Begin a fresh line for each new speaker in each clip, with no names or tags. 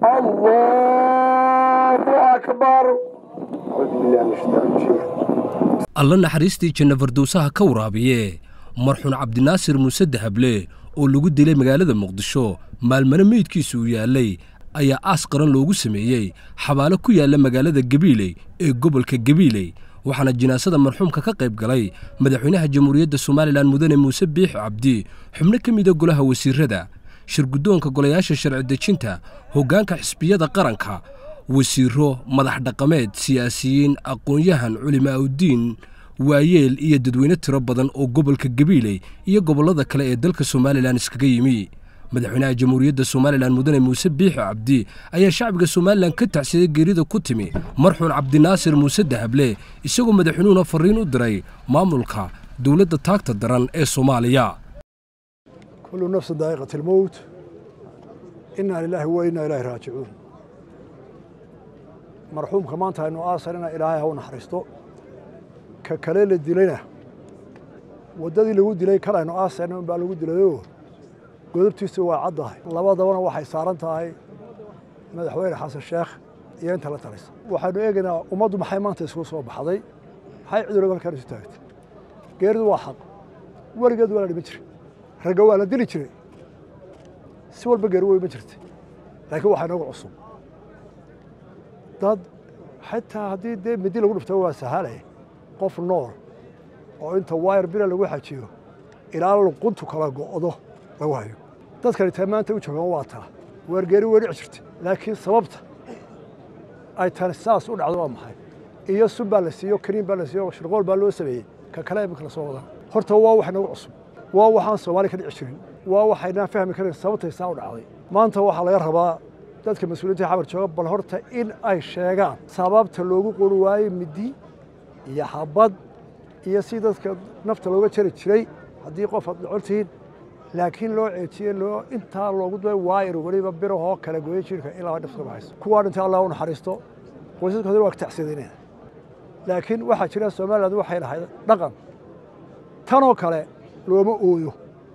الله أكبر
alla naxariistii janna fardowsaha ka waraabiye marxuun cabdinaasir muuse dahable oo lagu dilay magaalada muqdisho maalmane meydkiisa uu yaallay ayaa aas qaran loogu sameeyey xabaalo ku yaalla magaalada gabiiley ee gobolka gabiiley waxaana jinaasada marxuumka ka qayb galay madaxweynaha jamhuuriyadda somalilan mudane muuse biixi cabdi xubno ka mida golaha wasiirrada shirguddoonka golayaasha sharci dejinta hoggaanka xisbiyada qaranka wasiirro madax dhaqameed siyaasiyiin aqoon-yahan culimaa'udiin waayeel iyo dadweyne tiro badan oo gobolka gabiiley iyo gobollada kale ee dalka somalilan iskaga yimi madaxweynaha jamhuuriyadda somalilan mudane muuse biixi cabdi ayaa shacbiga somalilan ka tacsiday geerida ku timi marxuun cabdinaasir muuse dahable isagoo madaxweynuhuna farriin u diray maamulka dowladda taagta daran ee soomaaliya
كل نفس ذائقة الموت إنا لله وإنا إليه راجعون مرحوم كمان تاينو آسرنا إلهي هو نحرستو ككليل الدلينا وددي لو دلي كلا إنه آسرنا بقى لو دليو قدرتيسو waa caddahay labadabana waxay saaran tahay madaxweyne xasan sheekh iyo inta la talisa waxaanu eegaynaa ummaddu maxay maanta isku soo baxday maxay cudurro halkan isu taagtay geeridu waa xaq weligeed waa la dhiman jiray ragga waa la dili jiray si walba geeri wey ma jirta laakiin waxaa inooga cusub dad xitaa haddii dee midi lagu dhufto waa sahale qof nool oo inta wayar bira lagu xajiyo ilaa luquntu kala go'do lagu hayo dadkani taa maanta u joogaan waa taa weergeeri way dhici jirta laakiin sababta ay tani saas u dhacdo waa maxay iyo sun baa la siiyo kariin baa la siiyo shirqool baa loo sameeyey ka kale imika la soo wadaan horta waa wax inooga cusub waa waxaan soomaali ka dhici jirin waa waxaynaan fahmi karin sababtay saa u dhacday maanta waxaa laga rabaa dadka mas-uuliyiinta xabar jooga bal horta in ay sheegaan sababta loogu qori waayey midi iyo xabad iyo si dadka nafta looga jari jiray haddii qof aad dhacon tihiin laakiin loo ceejiyey loo intaa loogu duay waayar weliba birahoo kala gooyey jirka ilaa dhifta baxayso kuwaa dhintay allah u naxariisto qoysaskoodina waa ka tacsiyadeynaya laakiin waxaa jira somaliland waxay lahayd dhaqan tanoo kale looma ooyo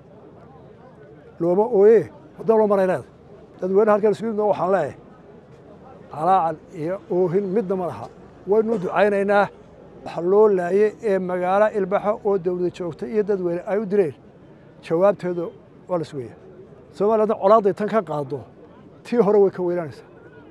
looma ooye waddan loo maray leeda dadweyne halkan isku yimid waxaan leeyahay calaacal iyo oohin midna ma laha waynu ducaynaynaa waxa loo laayey ee magaalo ilbaxa oo dawlada joogta iyo dadweyne ay u direen jawaabteedu waa la sugaya somalilandna colaadday tan ka qaado tii hore way ka weynaanaysaa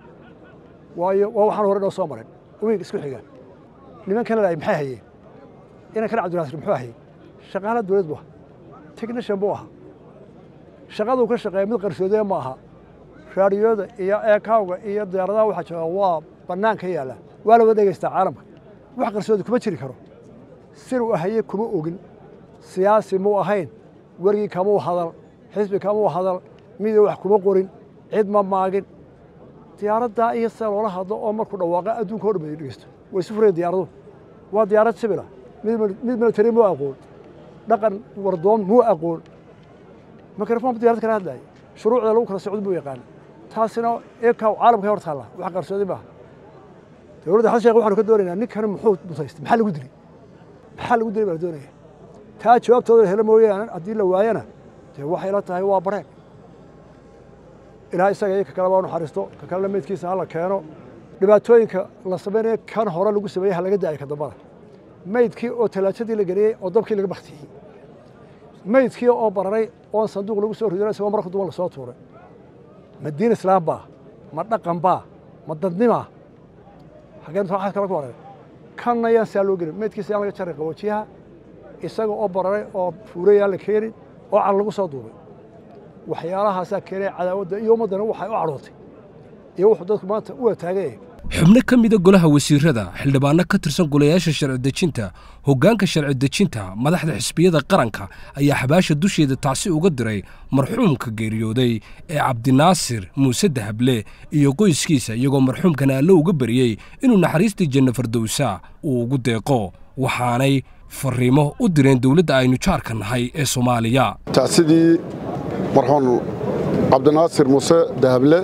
waayo waa waxaan hore noo soo marin wiig isku xiga nimankan laayay maxay hayeen inankana cabdinaasir muxuu hayay shaqaala dowlad bu aha technishan buu ahaa shaqaduu ka shaqeeya mid qarsoodee ma aha raadiyooda iyo eekawga iyo diyaaradaha waxaa jooga waa bannaan ka yaalla waa la wada dhegeystaa caalamka wax qarsoodi kuma jiri karo siruu ahaye kuma ogin siyaasi muu ahayn wergii kamuu hadal xisbi kamuu hadal miduu wax kuma qorin cid ma maagin diyaaraddaa iyo sida loola hadlo oo markuu dhawaaqa adduunka o dhan bay dhegeysto way isu fureen diyaaradu waa diyaarad sibila mid military muu aqoon dhaqan wardoon muu aqoon mikrofon diyarad kala hadlaaya shuruucda lagu kala socdo buu yaqaana taasina eekaw caalamka hor taalla wax qarsoodi maaha dowladda xasan sheekh waxaanu ka doonaynaa ninkani muxuu mutaystay maxaa lagu dilay maxaa lagu dilay baa la doonaya taa jawaabtooda la helo mooyaane haddii la waayana dee waxay la tahay waa bareen ilaa isaga iyo ka kale baa naxariisto ka kalena meydkiisa hala keeno dhibaatooyinka la samaynayo kan hore lagu sameeyey ha laga daayo ka dambada meydkii oo talaajadii la geliyey oo dabkii laga baktiyey meydkii oo bararay oon sanduuq lagu soo ridin isagoo marka duban lasoo tuuray ma diin islaam baa ma dhaqan baa ma dadnimaa xaggeen waxaas kala ku wareer kanna yaan saa loo gelin meydkiisa yaan laga jaray qaboojiyaha isaga oo bararay oo fuurayaan la keenin oo cal lagu soo duubay waxyaalahaasaa keenay cadaawadda iyo ummaddana waxay u cadhootay iyo wuxuu dadku maanta u wataagaya
xubno ka mida golaha wasiirrada xildhibaanno ka tirsan golayaasha sharci dejinta hoggaanka sharci dejinta madaxda xisbiyada qaranka ayaa xabaasha dusheeda tacsi uga diray marxuumka geeriyooday ee cabdinaasir muuse dahable iyo qoyskiisa iyagoo marxuumkana allo uga bariyey inuu naxariistii janno fardowsa uu ugu deeqo waxaanay farriimo u direen dowladda aynu jaarka nahay ee soomaaliya
tacsidii marxuum cabdinaasir muuse dahable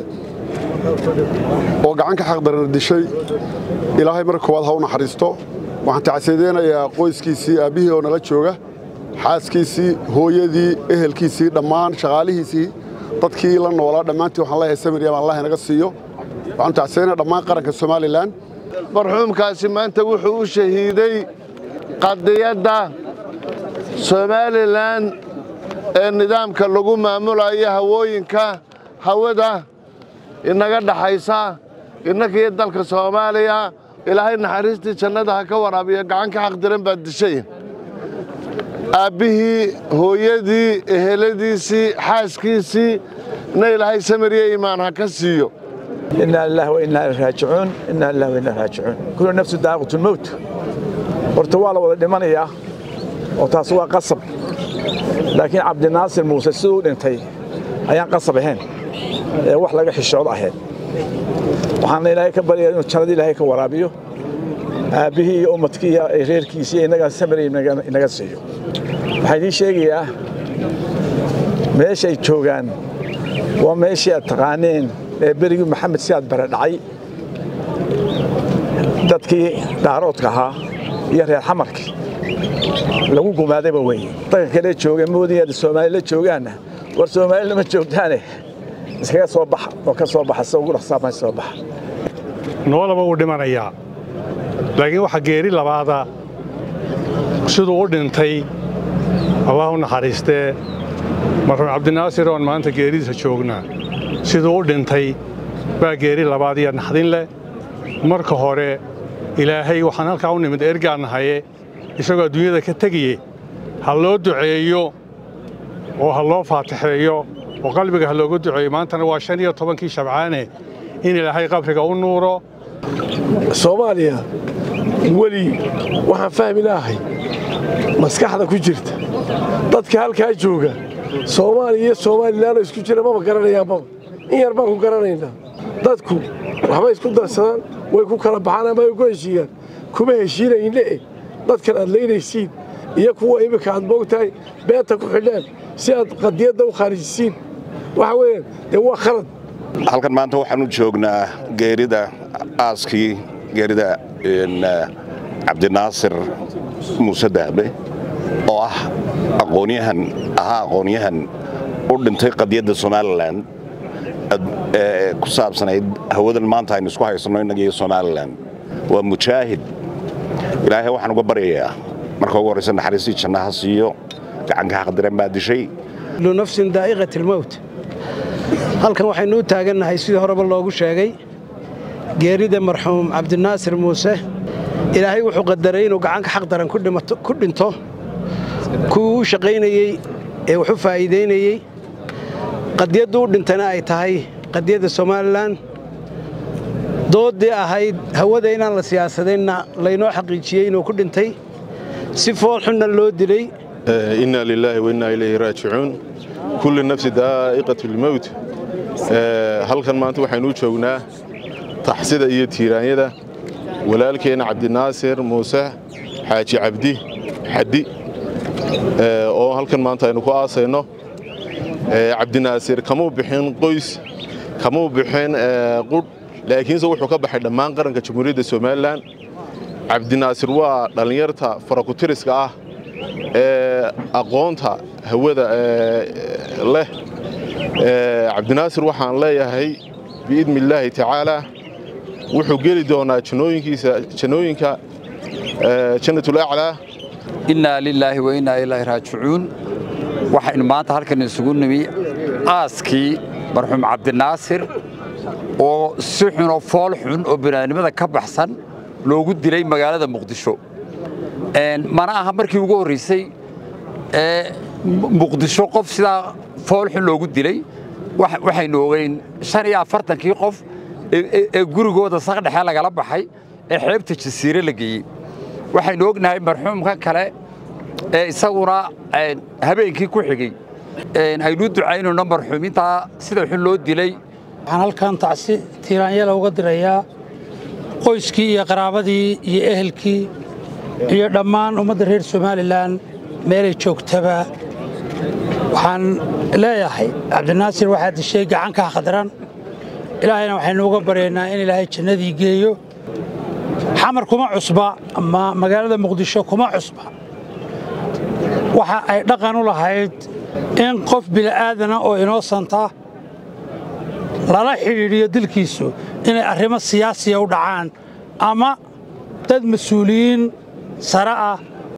oo gacan ka xaqdarana dishay ilaahay marka koowaad ha u naxariisto waxaan tacsiideynayaa qoyskiisii aabbihii oo nala jooga xaaskiisii hooyadii ehelkiisii dhammaan shaqaalihiisii dadkii la noolaa dhammaantii waxaan leeyahay samiriyam allah inaga siiyo waxaan tacsiinaya dhammaan qaranka somalilan
marxuumkaasi maanta wuxuu u shahiiday qadiyadda somalilan ee nidaamka lagu maamulayo hawooyinka hawada inaga dhaxaysa innakiyo dalka soomaaliya ilaahay naxariistii jannada ha ka waraabiyo gacan ka xaqdiran baad dishay aabbihii hooyadii eheladiisii xaaskiisii na ilaahay samiriya iimaan ha ka siiyo
إنا لله وإنا إليه راجعون إنا لله وإنا إليه راجعون كل نفس داقة الموت horta waa la wada dhimanayaa oo taas waa qasab laakiin cabdinaasir muuse siduu dhintay ayaan qasab ahayn ee wax laga xishoodo ahayd waxaana ilaahay ka baryaa inuu jannada ilaahay ka waraabiyo aabbihii iyo ummadkii iyo reerkiisii iyo innagaa samiri inaga siiyo waxaan idiin sheegayaa meeshay joogaan waa meeshii aad taqaaneen ee berigii maxamed sidaad bare dhacay dadkii dhaaroodka ahaa iyo reer xamarkii lagu gumaadayba weye dadka kale jooga moodayada soomaali la joogaanna war soomaali lama joogtaane iskaga soo baxa oo ka soo baxa sida ugu dhaqsaama soo baxa
noolaba wuu dhimanayaa laakiin waxa geeri labaada siduu u dhintay allah u naxariistee marxuum cabdinaasir oon maanta geeridiisa joognaa siduu u dhintay baa geeri labaad iyo naxdin leh marka hore ilaahay waxaan halkaa u nimid ergaan nahaye isagoo adduunyada ka tegaye ha loo duceeyo oo ha loo faatixeeyo oo qalbiga ha looga duceeyo maantana waa shan iyo tobankii shabcaane in ilaahay qabriga u nuuro
soomaaliya weli waxaan fahmi lahay maskaxda ku jirta dadka halkaa jooga soomaaliya iyo somalilanoo isku jira maba garanayaan maba in yar baan ku garanaynaa dadku waxbay isku darsadaan way ku kala baxaan ama way ku heshiiyaan kuma heshiinayne dadkan aad leynaysiin iyo kuwa iminka aad moogtahay beenta ku xidhaan si aad qadiyadda u khaarijisiin waxa weeyaan dee waa khalad
halkan maanta waxaan u joognaa geerida aaskii geerida cabdinaasir muuse dahbe oo ah aqoonyahan ahaa aqoonyahan u dhintay qadiyadda somalilan ee ku saabsanayd hawadan maanta aynu isku haysanno innaga iyo somalilan waa mujaahid ilaahay waxaan uga baryayaa marka ugu horraysa naxariistii jannaha siiyo gacanka xaqdiran baa dishay
kullu nafsin daa'iqat almowt halkan waxaynu u taagannahay sidii horeba loogu sheegay geerida marxuum cabdinaasir muuse ilaahay wuxuu qadaray inuu gacanka xaq daran ku dhinto kuwii u shaqaynayey ee wax u faa'iidaynayey qadiyaddu u dhintana ay tahay qadiyadda somalilan dooddii ahayd hawada inaan la siyaasadaynna laynoo xaqiijiyey inuu ku dhintay si foolxunna loo dilay
inna lilaahi wainna ilayhi raajicuun kulli nafsi daa'iqatu lmowt halkan maanta waxaynu u joognaa taxsida iyo tiiraanyada walaalkeenna cabdinaasir muuse xaaji cabdi xaddi oo halkan maanta aynu ku aasayno cabdinaasir kamuu bixin qoys kamuu bixin qudh laakiinse wuxuu ka baxay dhammaan qaranka jamhuuriyadda somalilan cabdinaasir waa dhallinyarta farakutiriska ah ee aqoonta hawada leh cabdinaasir waxaan leeyahay biidni illaahi tacaalaa wuxuu geli doonaa jannooyinkiisa jannooyinka jannatul aclaa
innaa lilaahi wa innaa ilaahi raajicuun waxaynu maanta halkan isugu nimi aaskii marxuum cabdinaasir oo si xunoo fool xun oo binaadnimada ka baxsan loogu dilay magaalada muqdisho mana aha markii ugu horraysay ee muqdisho qof sidaa fool xun loogu dilay waxaynu ogeyn shan iyo afartankii qof ee gurigooda saqdhexe lagala baxay ee xeebta jasiire la geeyey waxaynu ognahay marxuumka kale ee isaguna habeenkii ku xigey aynu ducaynayno marxuumintaa sida xun loo dilay
waxaan halkan tacsi tiiraanyala uga dirayaa qoyskii iyo qaraabadii iyo ehelkii iyo dhammaan ummadda reer somalilan meelay joogtaba waxaan leeyahay cabdinaasir waxaa dishay gacankaa khadran ilaahayna waxaynu uga baryaynaa in ilaahay jannadii geeyo xamar kuma cusba ama magaalada muqdisho kuma cusba waxa ay dhaqan u lahayd in qof bili'aadana oo inoosanta lala xidhiidhiyo dilkiisu inay arrimo siyaasiya u dhacaan ama dad mas-uuliyiin sare ah